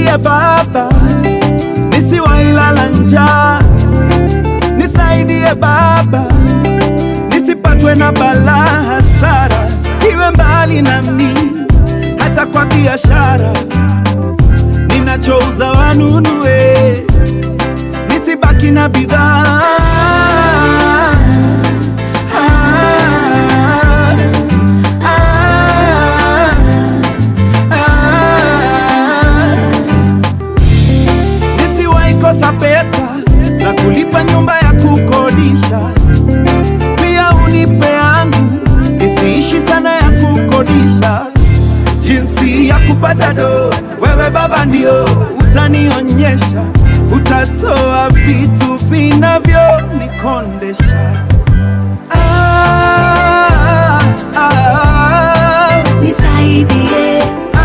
nisaidie Baba, nisiwailala njaa, nisaidie Baba, nisipatwe na balaa, hasara iwe mbali nami, hata kwa biashara ninachouza wanunue, nisibaki na bidhaa Ah, ah, ah. Nisiwahi kosa pesa za kulipa nyumba ya kukodisha, pia unipe yangu nisiishi sana ya kukodisha. Jinsi ya kupata do, wewe Baba ndio utanionyesha, utatoa vitu vinavyonikondesha. Ah, ah, Nisaidie,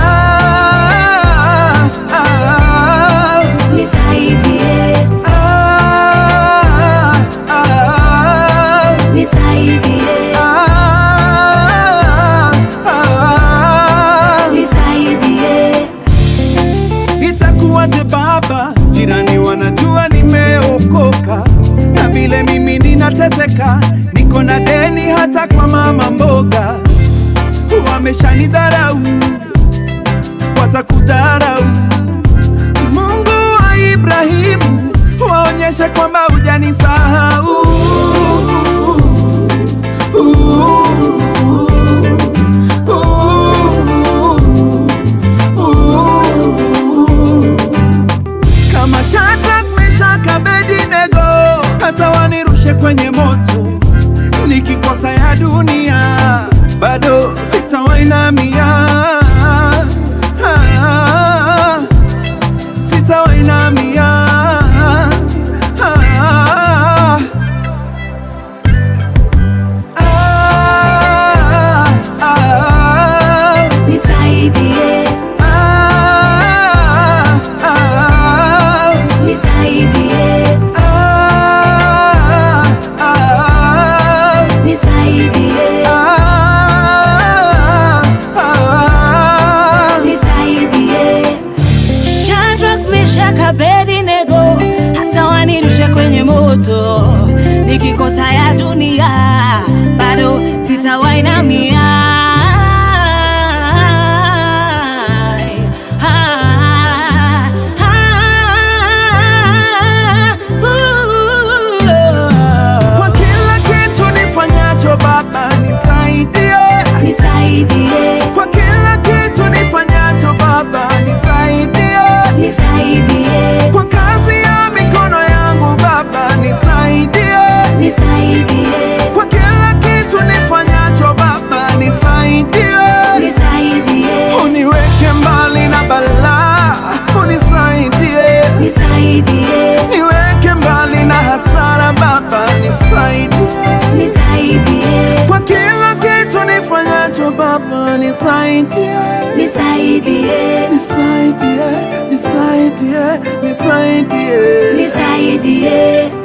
ah, ah, nisaidie, ah, ah, nisaidie, ah, ah. nisaidie. Itakuwaje baba, jirani wanajua nimeokoka, na vile mimi ninateseka, niko na deni hata kwa mama mboga. Wameshanidharau, watakudharau. Mungu wa Ibrahimu, waonyeshe kwamba hujanisahau. kama Shadrach, Meshach, Abednego, hata wanirushe kwenye moto, nikikosa ya dunia bado sitawainamia, Ah, sitawainamia, Ah, ah, ah, Nisaidie, ah, ah. nisaidie, Ah, ah, nisaidie, ah, ah. nisaidie. Shadrach, Meshach, Abednego, hata wanirushe kwenye moto, nikikosa ya dunia bado sitawainamia. Ah, ah, Kwa uh. kila kitu nifanyacho Baba nisaidie, Nisaidie, kwa kila kitu nifanyacho Baba nisaidie, nisaidie, kwa kazi ya mikono yangu Baba nisaidie, nisaidie, kwa kila kitu nifanyacho Baba nisaidie, nisaidie, uniweke mbali na balaa, unisaidie nisaidie, niweke mbali na hasara Baba, nisaidie nisaidie, kwa kila kitu nifanyacho Baba, nisaidie, nisaidie, nisaidie, nisaidie, nisaidie. nisaidie.